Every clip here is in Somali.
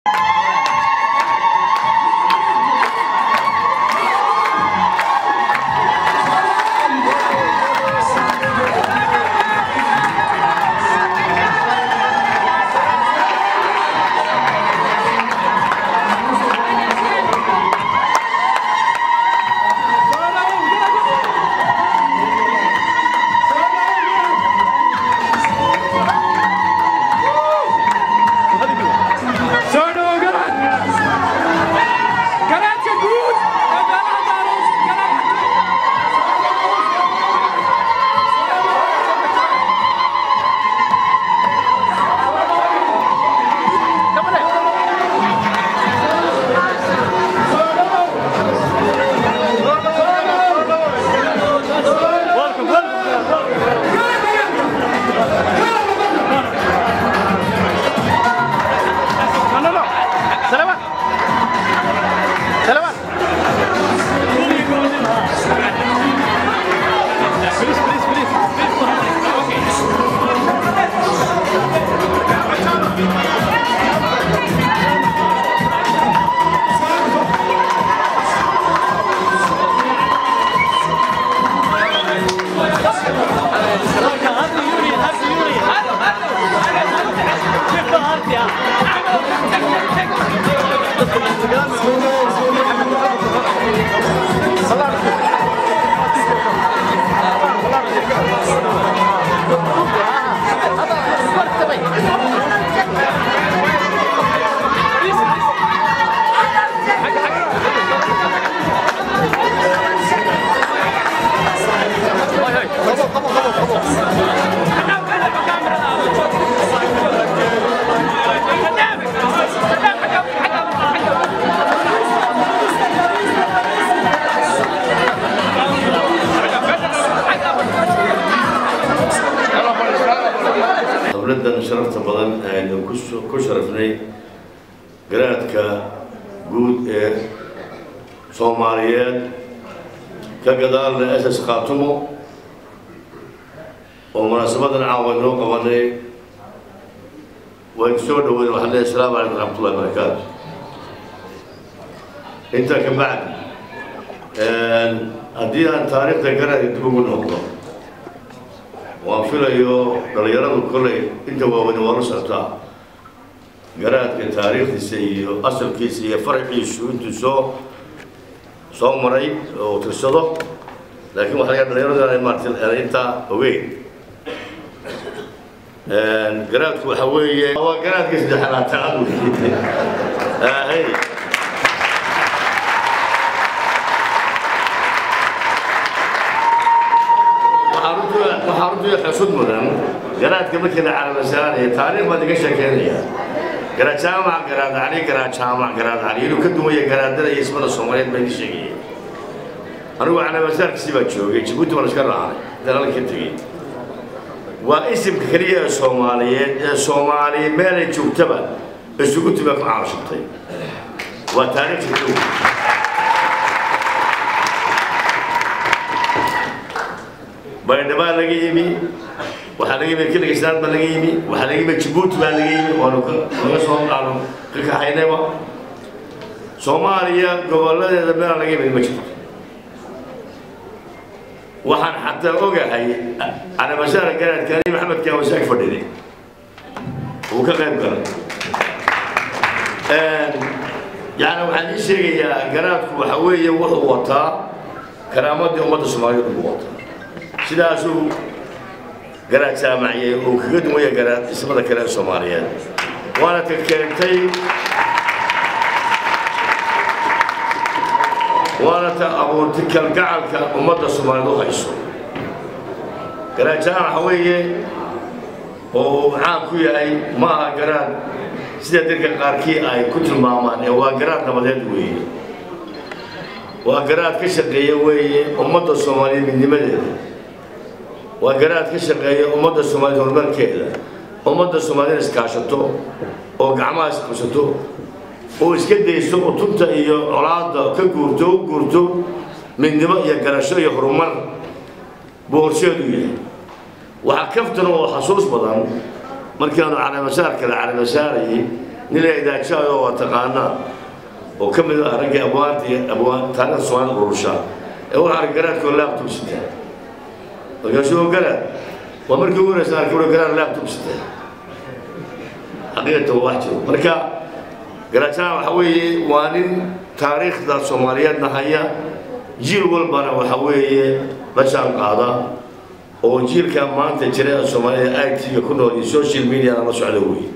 dowladdan sharafta badan aynu ku sharafnay garaadka guud ee soomaaliyeed ka gadaalna ss khaatumo oo munaasabadan caawa inoo qabanay waynu soo dhaweyn waxaan leeyahay asalaamu calaykum raxmatullahi barakaatu intaa ka bacdi haddii aan taariikhda garaadka dib ugu noqdo waan filayo dhalinyaradu kolley inta waaweyne waa la socotaa garaadka taariikhdiisa iyo asalkiisa iyo faraciisu intuu soo soo maray oo tirsado laakiin waxaa laga dhalinyaradu aanay maartay intaa ogeyn garaadku waxa weeye waa garaadka saddexlaataad wey waxaa runtii xusud mudan garaadka markii la calaamasaanaya taariikh baad iga sheekeynaya garaad jaamac garaad cali garaad jaamac garaad cali inuu ka dumaya garaadada iyo ismada soomaaliyeed baa iga sheegayay anigu calaamasaarkiisii baa joogay jabuuti baan iska raacay dalal ka tegey waa isimka keliya ee soomaaliyeed ee soomaali meelay joogtaba isugu timi ku caalashubtay waa taariikhda dhow baydhabaa laga yimi waxaa laga yimi kiligistaan baa laga yimi waxaa laga yimi jabuuti baa laga yimi waanu laga soo aanu ka kaxaynayba soomaaliya gobolladeeda meelaa laga yimi ma jirto waxaan xataa ogahay calamashaara garaadka ali maxamed kaawasaag fadhiday uu ka qayb galay yani waxaan ii sheegayaa garaadku waxa weeye wuxuu wataa karaamadii ummadda soomaaliyeed ugu wataa sidaasuu garaad jaamaciyey uu kaga dumaya garaad ismada kale ee soomaaliyeed waana ka keentay waana ta abuurtay kalgacalka ummadda soomaaliyeed u hayso garaad jaamac waxa weeye oo uu caan ku yahay ma aha garaad sida dadka qaarkii ay ku tilmaamaan ee waa garaad nabadeed weeye waa garaad ka shaqeeya weeye ummadda soomaaliyeed midnimadeeda waa garaad ka shaqeeya ummadda soomaaliyeed horumarkeeda ummadda soomaaliyeed iskaashato oo gacmaha isqabsato oo iska dayso utunta iyo colaadda ka guurto u guurto midnimo iyo garasho iyo horumar buu horseedu yahay waxaa kaftan oo xasuus badan markii aanu calaamasaarka la calaamasaarayay nin la idaajaado waa taqaanaa oo ka mid ah raggii abwaantii abwaan taariikhda soomaalida urursha ee waxaa arka garaadkoo laabtub sita markaasuu garaad waa markii ugu horeysa arkay wuxuu garaad laabtub sita xaqiiqatan waa wax jiro marka garaajana waxa weeye waa nin taariikhda soomaaliyeedna haya jiil walbana waxa weeye la jaan qaada oo jiilka maanta jira ee soomaalida it-ga ku nool iyo social mediana la socda weeye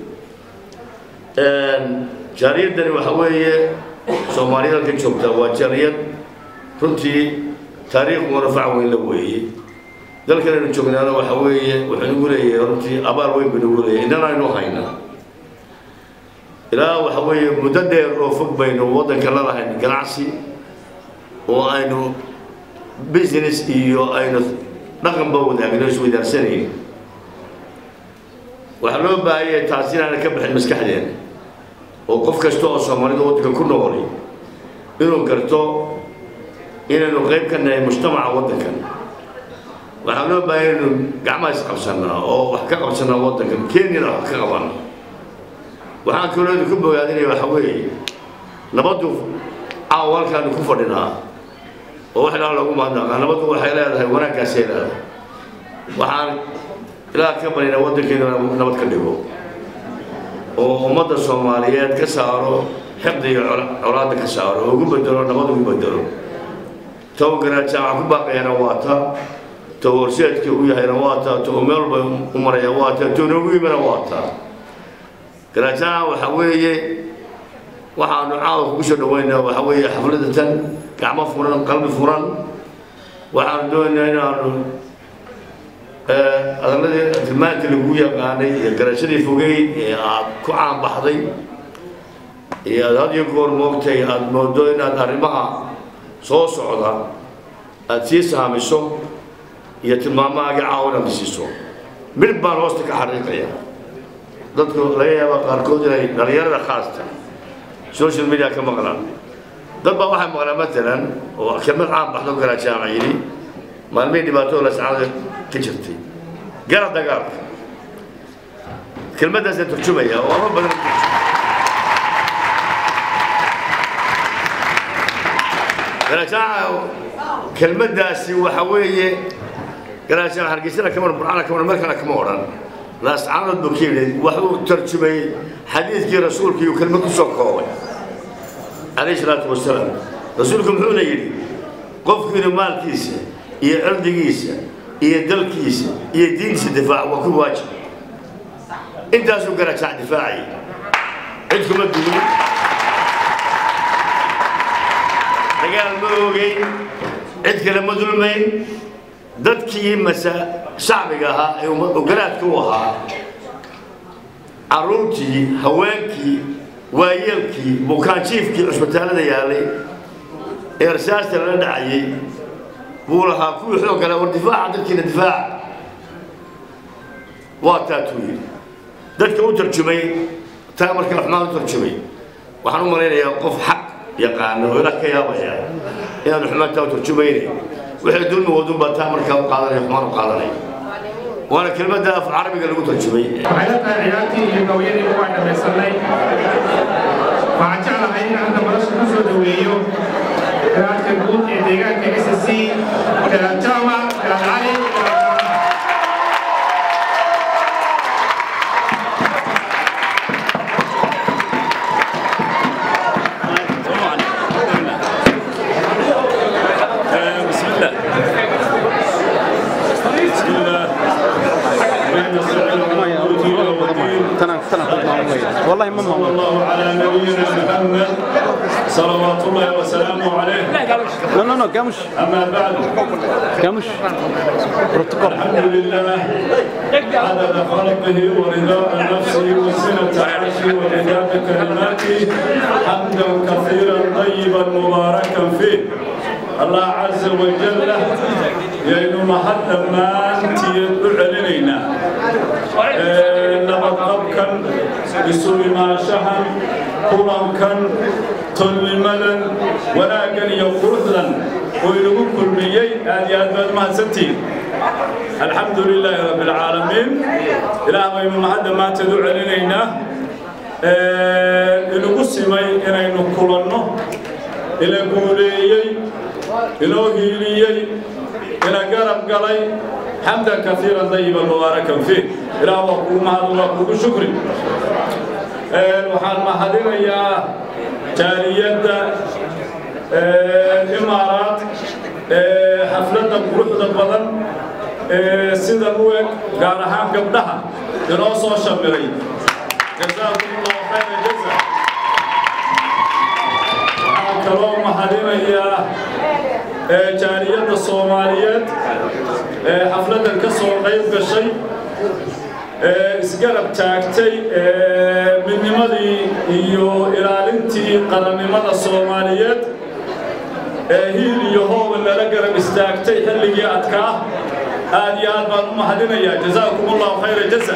jaariyaddani waxa weeye soomaaliyad halka joogta waa jaariyad runtii taariikh murafac weyn la weeye dalkan aynu joognaana waxa weeye wuxuu nagu leeyahay runtii abaal weyn buu nagu leeyahay innana aynu haynaa ilaa waxa weeye muddo dheer oo fog baynu waddanka la lahayn ganacsi oo aynu business iyo aynu dhaqanba wadaagno isweydaarsanayno waxaa loo baahanyay taasi inaana ka bixin maskaxdeena oo qof kasta oo soomaalida waddanka ku nooli inuu garto inaynu qayb ka nahay mujtamaca waddankan waxaa loo baahanya inaynu gacmaha isqabsanaa oo wax ka qabsanaa waddankan kenyana wax ka qabana waxaan kaloo idinku bogaadinaya waxa weeye nabaddu caawa halkaanu ku fadhinaa oo wax ilaa lagu mahadnaqaa nabaddu waxay leedahay wanaaggaasay leedahay waxaan ilaa ka barina waddankeena nabad ka dhigo oo ummadda soomaaliyeed ka saaro xiqda iyo colaadda ka saaro oo ugu bedelo nabad ugu bedelo taw garaajaan ku baaqayana waa ta taw horseedka u yahayna waa ta taw meel walba u maraya waa ta taw noogu yimana waa ta garaajaan waxa weeye waxaanu caawa kugu soo dhaweynaa waxa weeye xafladda tan gacmo furan qalbi furan waxaanu doonaynaa inaanu adaladii tilmaantii lagu yaqaanay iyo garashadii fogeyd ee aad ku caanbaxday iyo aad had iyo goor moogtay aad moodo inaad arrimaha soo socda aad sii saamiso iyo tilmaamahaaga caawa inaad siiso mid baan hoosta ka xariiqaya dadku laga yaaba qaarkood inay dhalinyarada khaasta social media ka maqlaan dad baa waxay maqlaan matalan oo kelmad caan baxdo garaajaama yidhi maalmihii dhibaatooda lascada ka jirtay gara dagaalka kelmaddaasaan turjumaya oo ama badan garaajaama kelmaddaasi waxa weeye garaajaama hargeysana kama burcana kama markana kama odhan laascaanood buu ka yidhi waxuu tarjumayey xadiidkii rasuulkii uu kelmad ku soo koobay calayhi salaatu wasalaam rasuulku muxuuna yidhi qofku inuu maalkiisa iyo cirdigiisa iyo dalkiisa iyo diintiisa difaac waa ku waajib intaasuu garajaac difaacayay cid kuma dumin dagaal ma ogeyn cid kale ma dulmayn dadkii masa shacbiga ahaa ee ogolaadka u ahaa carruurtii haweenkii waayeelkii bukaanjiifkii cusbitaalada yaalay ee arsaasta lala dhacayay buu lahaa kuwii xoog kale war difaaca dadkiina difaaca waa taatuu yidhi dadka u tarjumay taa marka xumaan u tarjumay waxaan u malaynayaa qof xaq yaqaano oo ilaah ka yaabaya inaanu xumaantaa u tarjumaynayn waxay dulmi wadunbaa taa markaa u qaadanaya xumaan u qaadanaya waana kelmadda af carabiga lagu tarjumay waxay la tahay ciyaartii iyo gawyadii ugu aan dhamaysanay waxaan jeclahay in hadda madasha ku soo dhaweeyo garaadka guud ee deegaanka s c garaad jaamac garaad cali بسم الله بسم الله اللهم صل على محمد تنام تنام والله ما صلى الله على نبينا محمد صلوات الله وسلامه عليه لا لا لا قامش اما بعد قامش بروتوكول الحمد لله عدد خلقه ورضاء نفسه وسنة عرشه ومداد كلماته حمدا كثيرا طيبا مباركا فيه الله عز وجل يا محد ما انت يدعو علينا nabadqabkan isu imaanshahan kulankan tolnimadan wanaaggan iyo quruxdan oo inagu kulmiyey aad iyo aad baad mahadsantihiin alxamdu lilaahi rabbi alcaalamiin ilaah baynu mahadda maanteed u celinaynaa inagu simay inaynu kulanno ina guuleeyey inoo hiiliyey ina garab galay xamdan kaiiran dayiban mubaarakan fiih ilaah waa kugu mahad waa kugu shukri waxaan mahadinayaa jaaliyadda imaaraad xafladda quruxda badan sida u eg gaar ahaan gabdhaha inoo soo shamiray jazaakum allahu khayra jaza waxaan kaloo mahadinayaa jaaliyadda soomaaliyeed xafladdan ka soo qayb gashay isgarab taagtay midnimadii iyo ilaalintii qarannimada soomaaliyeed hiil iyo hooba lala garab istaagtay xilligii adkaa aad iyo aad baan u mahadinayaa jazaakum allahu khayra jaza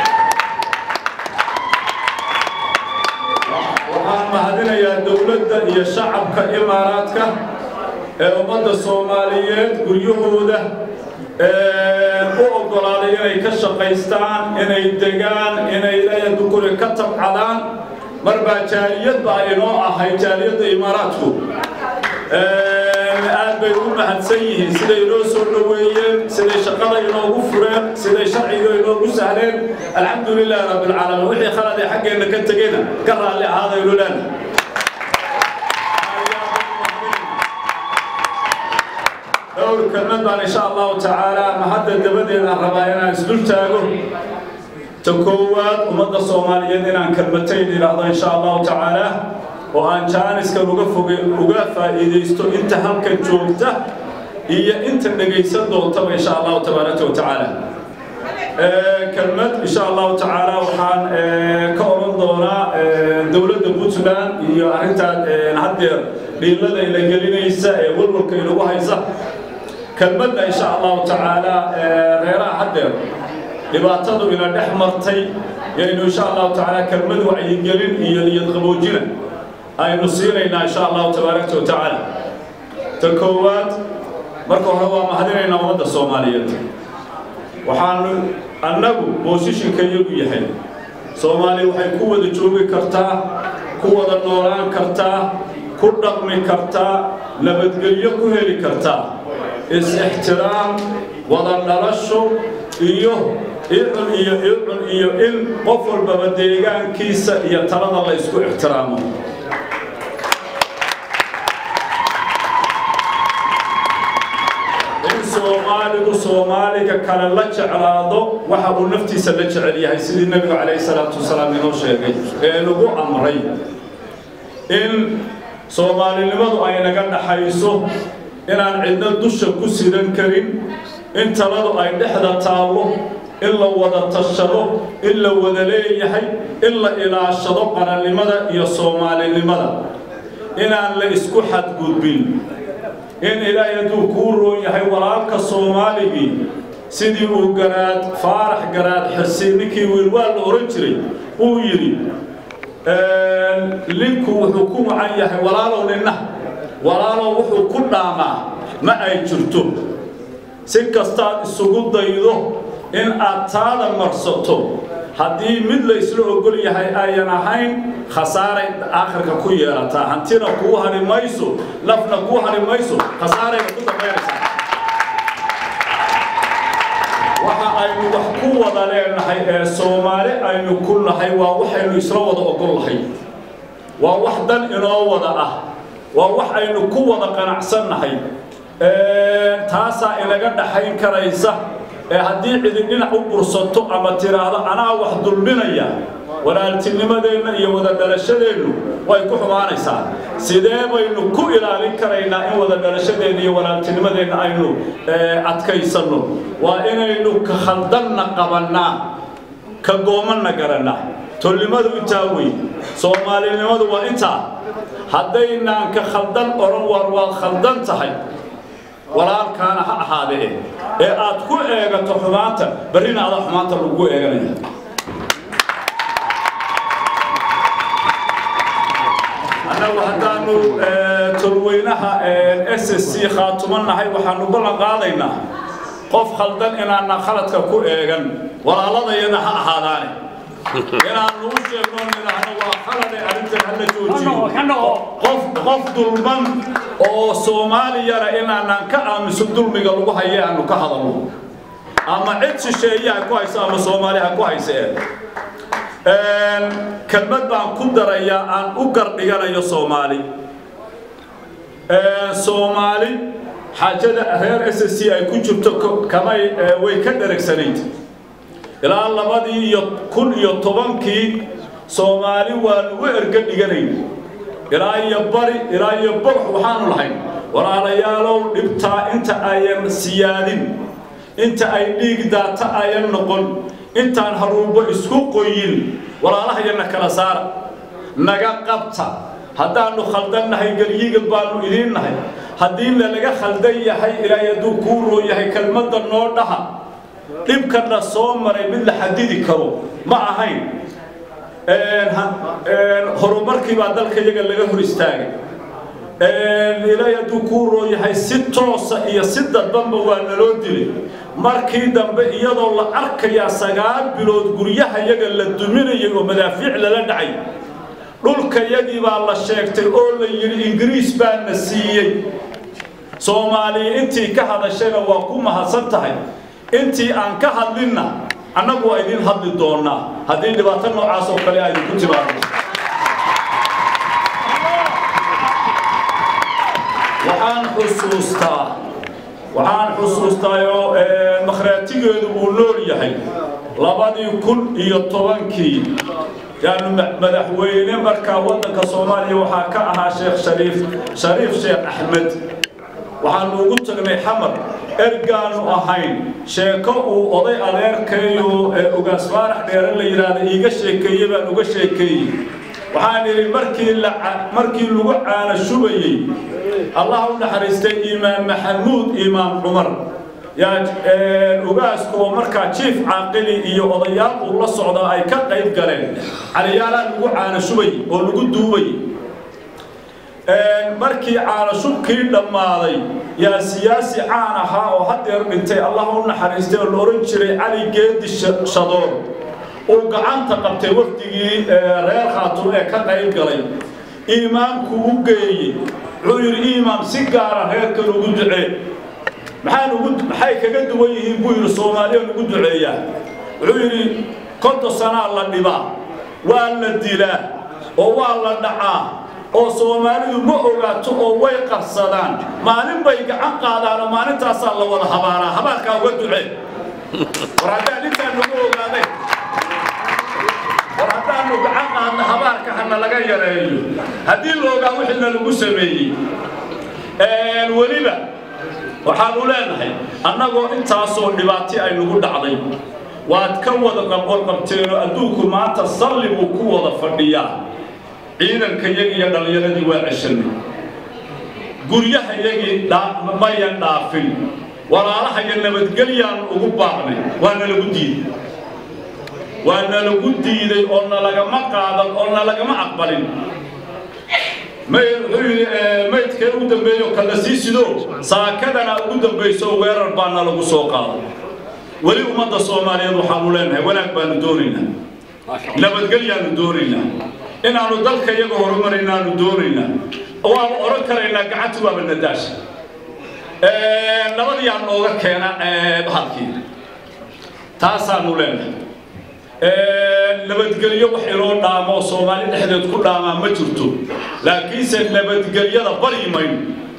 waxaan mahadinayaa dowladda iyo shacabka imaaraadka ee ummadda soomaaliyeed guryahooda u oggolaaday inay ka shaqaystaan inay degaan inay dukuri ka tabcadaan mar baa jaaliyad baa inoo ahay jaaliyadda imaaraadku aad bay u mahadsan yihiin siday inoo soo dhoweeyeen siday shaqada inoogu fureen siday sharciga inoogu sahleen alxamdu lilaahi rabbilcaalamiin wixii khaladee xaggeenna ka tegeyna ka raalli ahaadaynu leena dhowr kelmad baan insha allahu tacaala mahadda dabadeedaan rabaa inaan isdul taago ta koowaad ummadda soomaaliyeed inaan kelmatayn idhaahdo insha allahu tacaala oo aan jaaniskan uga foge uga faa'iidaysto inta halkan joogta iyo inta dhegaysan doontaba insha allahu tabaaraka wa tacaala kelmad insha allahu tacaala waxaan ka oran doonaa dowladda puntland iyo arrintaan haddeer dhiilada ila gelinaysa ee walwalka inagu haysa kelmadna insha allahu tacaala reeraha haddeer dhibaatadu ina dhex martay yaynu insha allahu tacaala kelmad wacyigelin iyo niyad qaboojina aynu siinaynaa insha allahu tabaaraka wa tacaala ta koowaad marka hore waa mahadinaynaa ummadda soomaaliyeed waxaanu annagu boosishinka iyagu yahay soomaaliya waxay ku wada joogi kartaa ku wada noolaan kartaa ku dhaqmi kartaa nabadgelyo ku heli kartaa is-ixtiraam wada dhalasho iyo icun iyo icun iyo in qof walbaba deegaankiisa iyo talada la isku ixtiraamo in soomaaligu soomaaliga kale la jeclaado waxa uu naftiisa la jecel yahay sidii nebigu calayhi salaatu wasalaam inoo sheegay ee nagu amray in soomaalinimadu ay naga dhaxayso inaan cidna dusha ku sidan karin in taladu ay dhexda taallo in la wada tashado in la wada leeyahay in la ilaashado qarannimada iyo soomaalinimada inaan la isku xadgudbin in ilaahay hadduu kuu roon yahay walaalka soomaaligii sidii uu garaad faarax garaad xirsi ninkii wiilwaal la ohan jiray uu yidhi linku wuxuu ku wacan yahay walaalow ninna walaalow wuxuu ku dhaamaa ma ay jirto si kastaad isugu daydo in aad taada marsato haddii mid la isla ogol yahay ayan ahayn khasaaray aakhirka ku yeelataa hantina kuu hari mayso nafna kuu hari mayso khasaarayna ku dambaynaysaa waxa aynu wax ku wada leenahay ee soomaali aynu ku nahay waa waxaynu isla wada ogol lahay waa wax dan inoo wada ah waa wax aynu ku wada qanacsannahay taasaa inaga dhaxayn karaysa ee haddii cidi dhinac u bursato ama tiraahdo anaa wax dulminaya walaaltinimadeenna iyo wada dhalashadeennu way ku xumaanaysaa sidee baynu ku ilaalin karaynaa in wada dhalashadeenna iyo walaaltinimadeenna aynu adkaysanno waa inaynu ka khaldanna qabannaa ka goomanna garannaa tolnimadu intaa wey soomaalinimadu waa intaa haddaynaan ka khaldan odhan war waad khaldan tahay walaalkaana ha ahaadee ee aad ku eegato xumaanta barrina ada xumaanta lagu eeganaya annagu haddaanu tolweynaha s s c khaatumannahay waxaanu ballan qaadaynaa qof khaldan inaana khaladka ku eegan walaaladayana ha ahaadaane inaanu aanu u sheegno nidhaahno waa khalade arrintan hala joojiyo qof qof dulman oo soomaaliyana inaanaan ka aamuso dulmiga lagu haye aanu ka hadalno ama cid shisheeye ha ku hayso ama soomaali ha ku hayseen kelmad baan ku darayaa aan u gardhiganayo soomaali soomaali xaajada reer s c ay ku jirto kamay way ka dharagsanayd ilaa labadii iyo kun iyo tobankii soomaali waa lagu erga dhiganayn ilaa iyo bari ilaa iyo box waxaanu lahayn walaalayaalow dhibtaa inta ayan siyaadin inta ay dhiig daata ayan noqon intaan haruubo isku qoyin walaalahayana kala saara naga qabta haddaanu khaldannahay gelyigal baanu idiin nahay haddii lalaga khaldan yahay ilaahay hadduu kuu roo yahay kelmadda noo dhaha dhibkana soo maray mid la xadidi karo ma ahayn horumarkii baa dalka iyaga laga hor istaagay ilaahay hadduu kuu roo yahay si toosa iyo si dadbanba waa naloo dilay markii dambe iyadoo la arkayaa sagaal bilood guryaha yaga la duminayay oo madaafiic lala dhacay dhulka yagii baa la sheegtay oo la yidhi ingiriis baa na siiyey soomaaliya intii ka hadashayna waa ku mahadsan tahay intii aan ka hadlinna annagu waa idin hadli doonaa haddii dhibaato noocaas oo kale ay ku timaado waxaan xusuustaa waxaan xusuustaayoo makhraatigeedu uu nool yahay labadii kun iyo tobankii yaanu madaxweyne markaa waddanka soomaaliya waxaa ka ahaa sheekh shariif shariif sheekh axmed waxaanu ugu tagnay xamar ergaanu ahayn sheeko uu oday adeerkayo ugaas faarax dheere la yidhaahda iiga sheekeeye baan uga sheekeeyey waxaan idhi markii la markii lagu caana shubayey allah u naxariistay imaam maxamuud imaam cumar yaa ugaaska oo markaa jiif caaqili iyo odayaal uu la socda ay ka qayb galeen caliyaalaa lagu caana shubay oo lagu duubay markii caanashubkii dhammaaday yaa siyaasi caan ahaa oo haddeer dhintay allah u naxariistay oo la ohan jiray cali geedi shadoor uu gacanta qabtay wafdigii reer khaatum ee ka qayb galay iimaamku u geeyey wuxuu yidhi iimaam si gaara reerkan ugu ducee maxaan ugu maxay kaga duwan yihiin buu yidhi soomaaliyan ugu duceeyaa wuxuu yidhi konton sanaa la dhibaa waa la dilaa oo waa la dhacaa oo soomaalidu ma ogaato oo way qarsadaan maalin bay gacan qaadaan oo maalintaasaa la wada habaaraa habaarkaa uga ducee war haddaan intaan nagu ogaaday war haddaanu gacan qaadna habaarka hana laga yareeyo haddii la ogaa wixiina lagu sameeyey weliba waxaanu leenahay annagoo intaasoo dhibaati ay nagu dhacday waad ka wada qabqorqabteenoo adduunku maanta salli buu ku wada fadhiyaa ciidanka yagii iyo dhallinyaradii waa ceshanay guryaha yagii mayan dhaafin walaalaha iyo nabadgelyaanu ugu baaqnay waana lagu diiday waa nalagu diiday oo nalagama qaadan oo nalagama aqbalin wuxuu yidhi maydkee ugu dambeeyo kala sii sido saakadana ugu dambayso weerar baana lagu soo qaaday weli ummadda soomaaliyeed waxaanu leenahay wanaag baanu doonaynaa nabadgelyaanu doonaynaa inaanu dalka iyaga horumaraynaanu doonaynaa waaba odhan karaynaa gacanti waaba nadaasha nabadiyaa nooga keena bahalkii taasaanu leenahay nabadgelyo wax inoo dhaamo oo soomaali dhexdeed ku dhaamaa ma jirto laakiinse nabadgelyada baryi mayno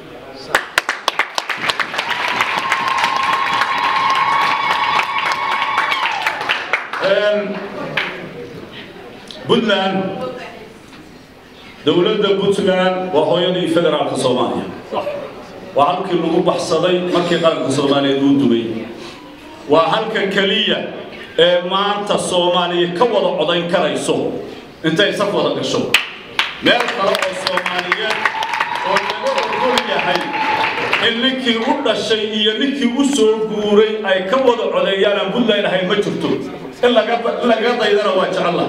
puntland dowladda puntland waa hooyadii federaalka soomaaliya waa halkii lagu baxsaday markii qaranka soomaaliyeed uu dubay waa halka keliya ee maanta soomaaliya ka wada codayn karayso intay saf wada gasho meel kale oo soomaaliyeed oo laga ogol yahay in ninkii u dhashay iyo ninkii u soo guuray ay ka wada codeeyaan aan puntland ahayn ma jirto in laga daydana waa jecella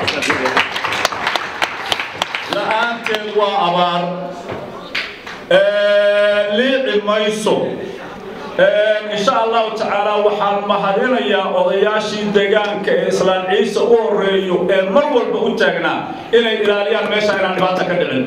la-aanteed waa abaar liici mayso insha allahu tacaala waxaan mahadinayaa odayaashii deegaanka ee islaan ciise u horeeyo ee mar walba u taagnaa inay ilaaliyaan meesha inaan dhibaata ka dhicin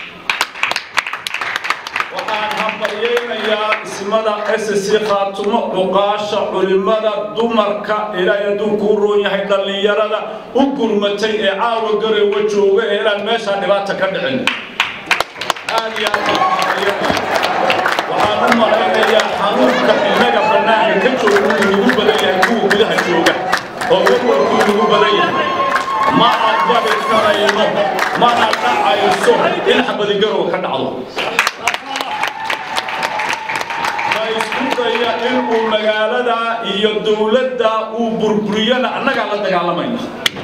waxaan hambalyaynayaa ismada ssc khaatumo cuqaasha culimada dumarka ilaahay hadduu kuu roon yahay dhallinyarada u gurmatay ee caawa gareewa jooga ee inaan meesha dhibaata ka dhicin aad iyo aad baan hambalyaynaya waxaan u malaynayaa xanuunka innaga bannaanka ka jooga uu nagu badan yahay kuwa gudaha jooga oo warwarkuu nagu badan yahay ma aqbali karayno mana dhacayso in xabadigarow ka dhacdo ma isku daya inuu magaalada iyo dowladda uu burburiyana annagaa la dagaalamayna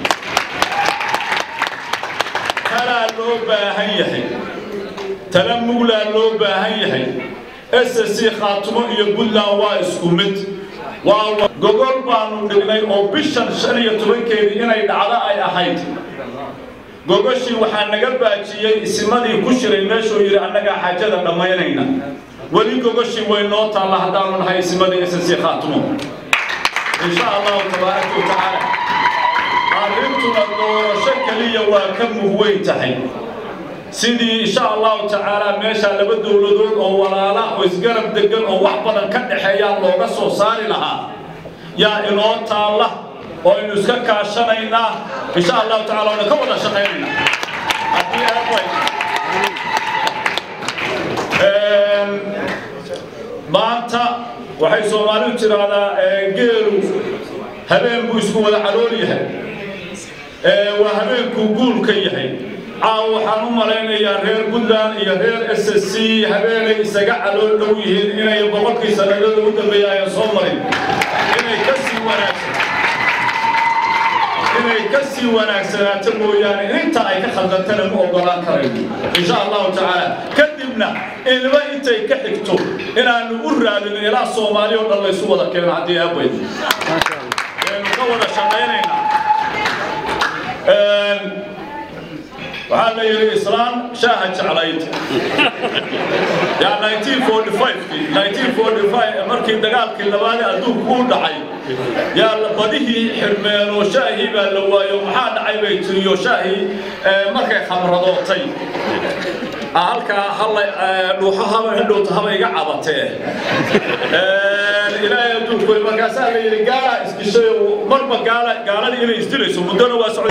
talaa loo baahan yahay tala muglaa loo baahan yahay ssc khaatumo iyo puntland waa isku mid waa gogol baanu dhignay oo bishan shan iyo tobankeedii inay dhacdo ay ahayd gogoshii waxaa naga baajiyey isimadii ku shiray meeshuu yidhi annagaa xaajada dhammaynayna weli gogoshii way noo taalla haddaanu nahay isimadii ssc khaatumo insha allahu tabaaraka wa tacaala arrintuna doorasho keliya waa ka muhweyn tahay sidii insha allahu tacaala meesha laba dowladood oo walaala oo isgarab degan oo wax badan ka dhexeeyaan looga soo saari lahaa yaa inoo taalla oo aynu iska kaashanaynaa insha allahu tacaala waynu ka wada shaqaynaynaa haddii aabay maanta waxay soomaalidu tiraahdaa geelu habeen buu isku wada calool yahay waa habeenkuu guulka yahay caaw waxaan u malaynayaa reer puntland iyo reer s c habeenay isaga calool dhow yihiin inay boqolkii sanadada u dambeeya ayaan soo marin inay ka sii wanaagsan inay ka sii wanaagsanaato mooyaane inta ay ka khaldantana ma ogolaan karayno insha allahu tacaala kadibna ilma intay ka xigto inaanu u raadino ilaa soomaali oo dhan laysu wada keeno haddii aabayd waynu ka wada shaqaynaynaa waxaa la yidhi islaam shaaha jeclayd yaa 1945 markii dagaalkii labaad adduunku u dhacay yaa badihii xirmeenoo shaahii baa la waayo maxaa dhacay bay tiriyo shaahii markay khamradootay halkaa halla dhuuxo haba hidhowta haba iga cabatee ilaahay adduunku markaasaa la yidhi gaala isdishay marba gaala gaaladii inay isdilayso muddona waa socday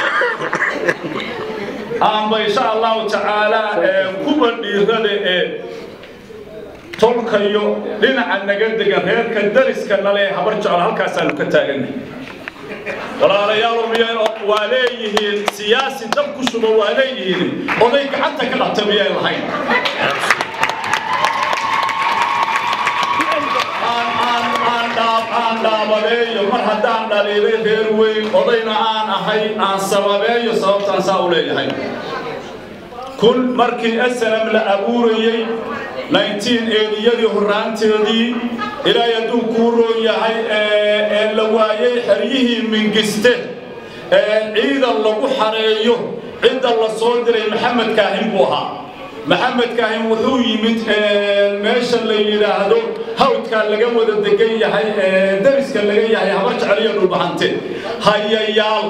amba insha allahu tacaala kuwa dhiirada ee tolkayo dhinaca naga degan reerka dariska nale habar jecel halkaasaanu ka taaganay walaalayaal miyay waa leeyihiin siyaasi dab ku shuba waa leeyihiin oday gacanta ka qabta miyay lahayn aan dhaabadeeyo mar haddaan dhaliilay reer weyn odayna aan ahay aan sababeeyo sababtaan saa u leeyahay kun markii asalam la abuurayey 1980yadii horaanteedii ilaahay hadduu kuu roon yahay ee la waayey xeryihii mingiste ciidan lagu xareeyo cidda la soo diray maxamed kaahin buu ahaa maxamed kaahin wuxuu yimid meesha la yidhaahdo hawdkaa laga wada degan yahay dariska laga yahay habar jeceliyo dhulbahante hayayaal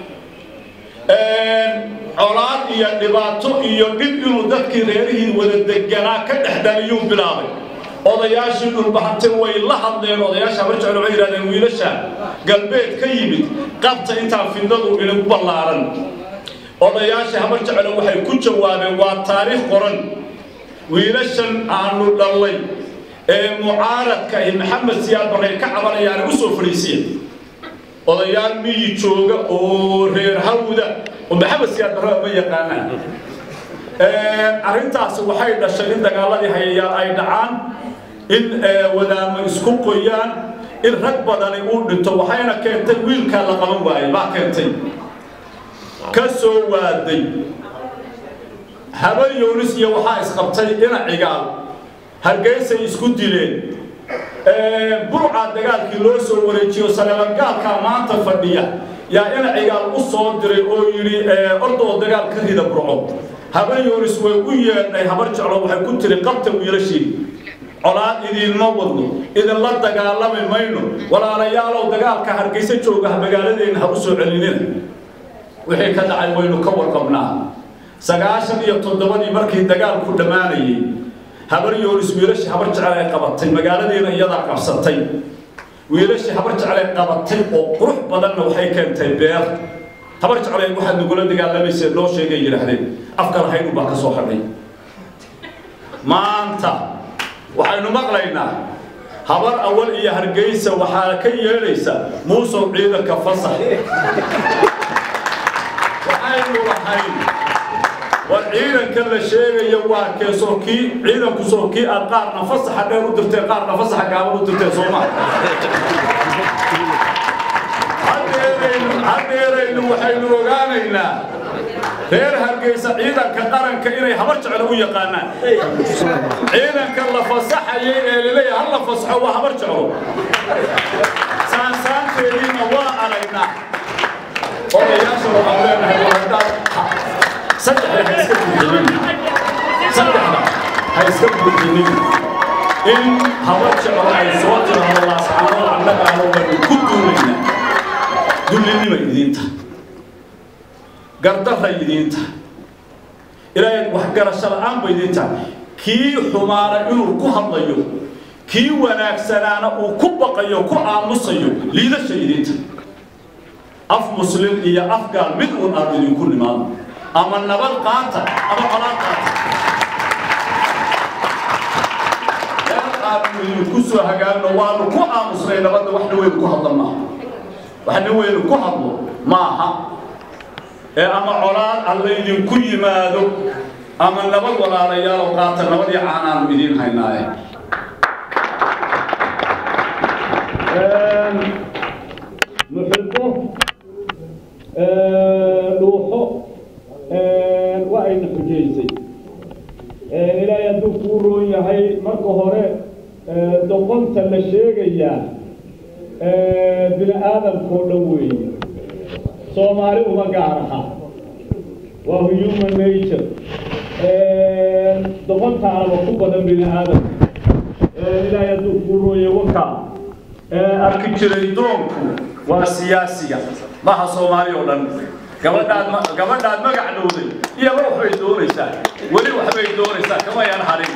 colaad iyo dhibaato iyo dhib inuu dadkii reerihii wada deganaa ka dhex dhaliyuu bilaabay odayaashii dhulbahante way la hadleen odayaasha habar jecel waxay yidhahdeen wiilasha galbeed ka yimid qabta intaa fidnadu inagu ballaaran odayaashii habar jecel waxay ku jawaabeen waa taariikh qoran wiilashan aanu dhallay ee mucaaradka iyo maxamed siyaad barray ka cabanayaan u soo fadhiisiya odayaal miyi jooga oo reer hawda oo maxamed siyaad barre ma yaqaanaan arrintaasi waxay dhashay in dagaaladii hayayaal ay dhacaan in wadaamo isku qoyaan in rag badani uu dhinto waxayna keentay wiilkaa la qaban waayey baa keentay ka soo waaday haben yoonis iyo waxaa isqabtay ina cigaal hargeysay isku dileen burca dagaalkii loo soo wareejiyo saleebangaalkaa maanta fadhiya yaa ina cigaal u soo diray oo yidhi ordoo dagaal ka rida burco haben yoonis way u yeedhay habar jeclo waxay ku tiri qabta wiilashii colaad idiinma wadno idinla dagaalami mayno walaalayaalow dagaalka hargeysa jooga magaaladeenna ha u soo celinina wixii ka dhacay waynu ka warqabnaa sagaashan iyo toddobadii markii dagaalku dhammaanayay habar yoonis wiilashii habar jecel ay qabatay magaaladeena iyadaa qabsatay wiilashii habar jecel ay qabatay oo qurux badanna waxay keentay beer habar jecel ay waxaad nagula dagaalamaysa noo sheegay yidhaahdeen afka lahayn baa ka soo hadhay maanta waxaynu maqlaynaa habar awal iyo hargeysa waxaa ka yeedhaysa muusow ciidanka fasax waxaynu lahayn war ciidanka la sheegaya waa keesoo kii ciidanku soo kii aad qaarna fasaxa dheer u dirteen qaarna fasaxa gaaban u dirteen soo maa haddeeraynu waxaynu ogaanaynaa reer hargeysa ciidanka qaranka inay habar jecel u yaqaanaan ciidanka la fasaxayay ee laleeyahay hal la fasaxo waa habar jeclo saansaanteediina waa aragnaa odayaasha waxaan leenahay waa haddaad saddexda ha iska buuxinin saddexda ha iska buuxinin in habar jeclo ay soo tirahdo laascaanood annagaano waynu ku duulayna dullinima idiinta gardarra idiinta ilaahay waxgarasho la'aan ba idiinta kii xumaana inuu ku hadlayo kii wanaagsanaana uu ku baqayo ku aamusayo liidasha idiinta af muslim iyo af gaal mid uun aan idinku nimaado ama nabad qaata ama colaad qaata aanu idinku soo hagaagno waanu ku aamusnay nabadda waxna weynu ku hadla maaha waxna weynu ku hadlo maaha ee ama colaad alla idinku yimaado ama nabad walaalayaal oo qaata nabad iyo caanaanu idiin haynaaye muxibbo dhuuxo waa ayna xujaysay ilaahay hadduu kuu roon yahay marka hore doqonta la sheegayaa bini aadamkao dhan weeye soomaali uma gaar aha waa human nature doqontaanaba ku badan bini aadamka ilaahay hadduu kuu rooye wakaa arki jiray doonku waa siyaasiga maha soomaali oo dhan gabadhaad gabadhaad magac dhowday iyaba waxbay doonaysaa weli waxbay doonaysaa kama yan harin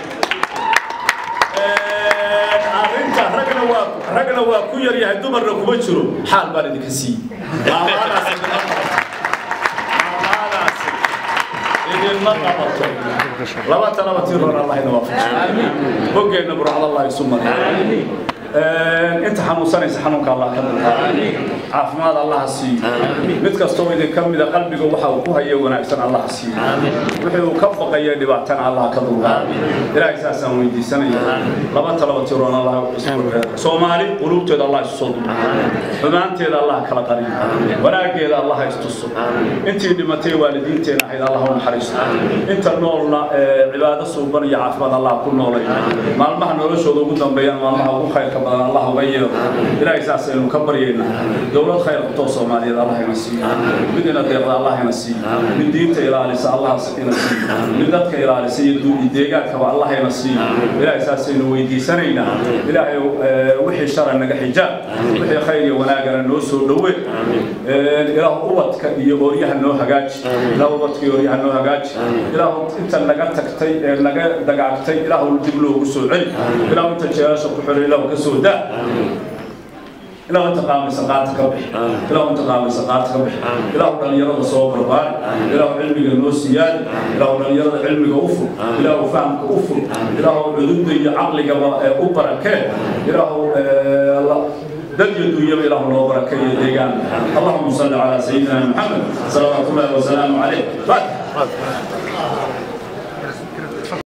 arrinta ragna waa ragna waa ku yar yahay dumarna kuma jiro xaal baan idinka siiyey maamaadaas maamaadaas idinma qabato laba talaba tiroon allah ina waafajiyo boggeenna burcad allah isu mariyo inta xanuunsanaysa xanuunka allah ka dulqaado caafimaad allah ha siiyo mid kastoo idin ka mida qalbiga waxa uu ku hayo wanaagsan allah ha siiyo wixii uu ka baqaya dhibaatana allah ka dulqaado ilaahay saasaan weydiisanaya laba talaba tiroon allah soomaali quluubteeda allah isu soo dumo xumaanteeda allah kala qariyo wanaaggeeda allah ha istuso intii dhimatay waalidiinteena ahayd allah u naxariisto inta noolna cibaado suuban iyo caafimaad allah ku noolay maalmaha noloshooda ugu dambeeyaan maalmaha ugu khayrka badan allah uga yeero ilaahay saasaynu ka baryaynaa dowlad khayr qabtoo soomaaliyeed allah ina siiyo mid ina deeqda allah ina siiyo mid diinta ilaalisa allah ina siiyo mid dadka ilaalisa iyo duugi deegaankaba allah ina siiyo ilaahay saasaynu weydiisanaynaa ilaahay wixii shara naga xijaab wixii khayr iyo wanaagana noo soo dhowe ilaah ubadka iyo ooryaha noo hagaaji ilaah ubadka iyo ooryaha noo hagaaji ilaah inta naga tagtay ee naga dagaagtay ilaah dib loogu soo celi ilaah inta jeelasha ku xiray ilaah ka soo daa ilaah inta qaamaysa qaata ka bixi ilaah inta qaamaysa qaata ka bixi ilaah dhalinyarada soo barbaari ilaah cilmiga noo siyaadi ilaah dhalinyarada cilmiga u fur ilaah fahamka u fur ilaah cududda iyo caqligaba u barakee ilaah دل يدوي إله الله بركة يديان اللهم صل على سيدنا محمد صلوات الله وسلامه عليه فاتح